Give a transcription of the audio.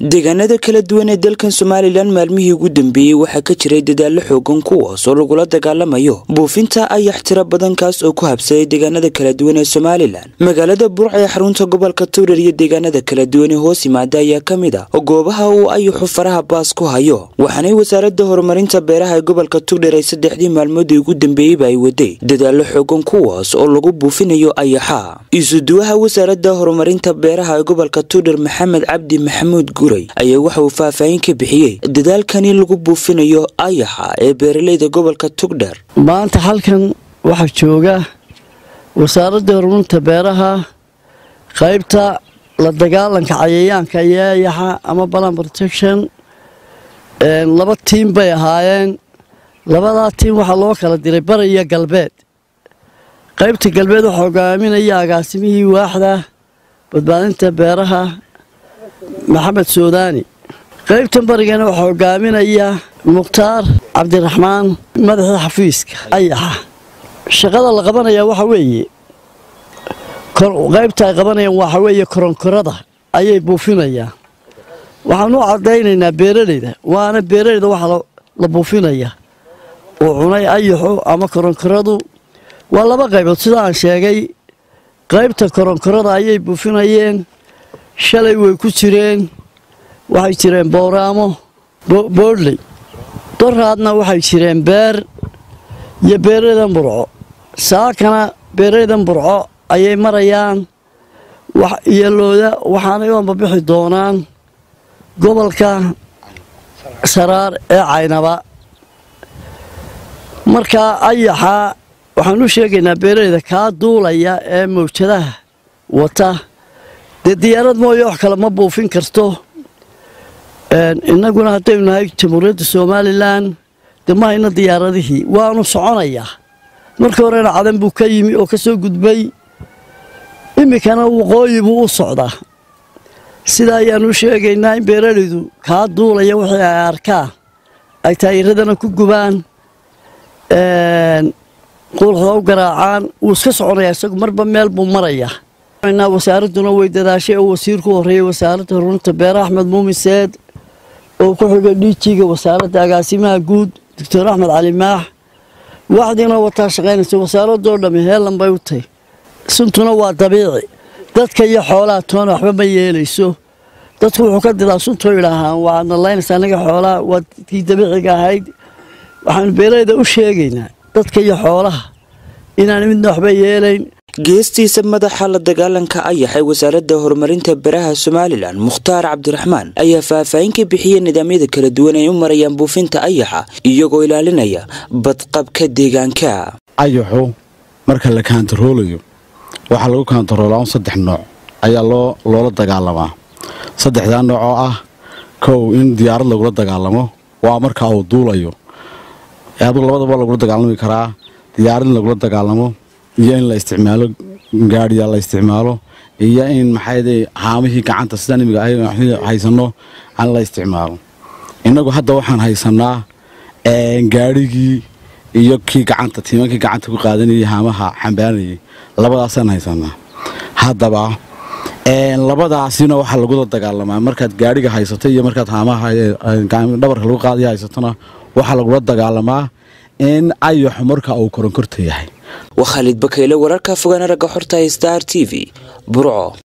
deegaanada kala duwan ee dalkan somalilan maalmihii ugu dambeeyey waxaa ka jiray dadaallo xoogan kuwaas oo lagula dagaalamayo buufinta ayax tiro badankaas oo ku habsaday deegaanada kala duwan ee somalilan magaalada burca ee xarunta gobolka tuurar iyo deegaanada kala duwan ee hoos yimaada ayaa ka mid a goobaha uu ayaxu faraha baas ku hayo waxaanay wasaaradda horumarinta beeraha ee gobolka tugdher ay saddexdii maalmoodii ugu dambeeyeyba ay waday dadaallo xoogan kuwaas oo lagu buufinayo ayaxa isuduwaha wasaaradda horumarinta beeraha ee gobolka tugdher maxamed cabdi maxamuud guray ayaa waxa uu faahfaahin ka bixiyey dadaalkani lagu buufinayo ayaxa ee beeralayda gobolka tugdher maanta halkan waxaa jooga wasaaradda horumarinta beeraha qaybta la dagaalanka cayayaanka iyo ayaxa ama balan protection laba tiim bay ahaayeen labadaa tiim waxaa loo kala diray bari iyo galbeed qaybta galbeed waxaa hogaaminaya agaasimihii waaxda badbaadinta beeraha maxamed suudaani qaybtan barigana waxaa hogaaminaya mukhtaar cabdiraxmaan madaxii xafiiska ayaxa shaqada la qabanaya waxa weeye qaybta ay qabanayaan waxa weeye koronkorada ayay buufinayaan waxaan u caddaynaynaa beeralayda waana beeralayda waxa la buufinaya uu cunay ayaxu ama koronkoradu waa laba qaybood sida aan sheegay qaybta koronkorada ayay buufinayeen shalay way ku jireen waxay jireen bowraamo boodley doraadna waxay jireen beer iyo beeralaydan burco saakana beeralaydan burco ayay marayaan iyo looda waxaanay u ambabixi doonaan gobolka saraar ee caynaba markaa ayaxa waxaan u sheegaynaa beeralayda kaa duulaya ee mawjadaha wata dee diyaarad mooye wax kale ma buufin karto innaguna haddaynu nahay jamhuuriyadda somalilan dee ma hayno diyaaradihii waanu soconayaa markii horena cadan buu ka yimi oo ka soo gudbay iminkana waqooyi buu u socdaa sidaa ayaanu u sheegaynaa in beeralaydu kaa duulaya wixii ay arkaan ay taayiradana ku gubaan quulxda u garaacaan wuu iska soconayaa isagu marba meel buu marayaa wasaaradduna way dadaashay oo wasiirku horreeyey wasaaradda horumarinta beeraha axmed muumin seed oo ku xigay dhiijiga wasaaradda agaasimaha guud doctor axmed cali maax waxdiina wataa shaqaynaysa wasaaradoo dhammi heellan bay u tahy suntuna waa dabiici dadka iyo xoolaha toona waxba ma yeelayso dadku wuxuu ka didaa suntoo idhaahaan waadna laynaysa annaga xoolaha waa tii dabiiciga ahayd waxaanu beeralayda u sheegaynaa dadka iyo xoolaha inaan midna waxba yeelayn geestiisa madaxa la dagaalanka ayax ee wasaaradda horumarinta beraha somalilan mukhtaar cabdiraxmaan ayaa faahfaahin ka bixiyey nidaamyada kala duwan ay u marayaan buufinta ayaxa iyagoo ilaalinaya badqabka deegaanka ayaxu marka la kaantaroolayo waxaa lagu kaantaroolaa un saddex nooc ayaa loo loola dagaalamaa saddexdaa nooc oo ah kow in diyaarad lagula dagaalamo waa marka uu duulayo aduu labadaba lagula dagaalami karaa diyaarad in lagula dagaalamo iyo in la isticmaalo gaadhiya la isticmaalo iyo in maxaayde haamihii gacanta sidaan imiga haysano aan la isticmaalo innagu hadda waxaan haysanaa gaadhigii iyo kii gacanta tiimankii gacanta ku qaadanayay haamaha xambaanayay labadaasaan haysanaa haddaba labadaasina waxaa lagula dagaalamaa markaad gaadhiga haysato iyo markaad haamaha dhabarka lagu qaadaya haysatona waxaa lagula dagaalamaa in ayaxu marka uu koronkorta yahay waa khaalid bakayle wararka fogaana ragga xorta star t v burco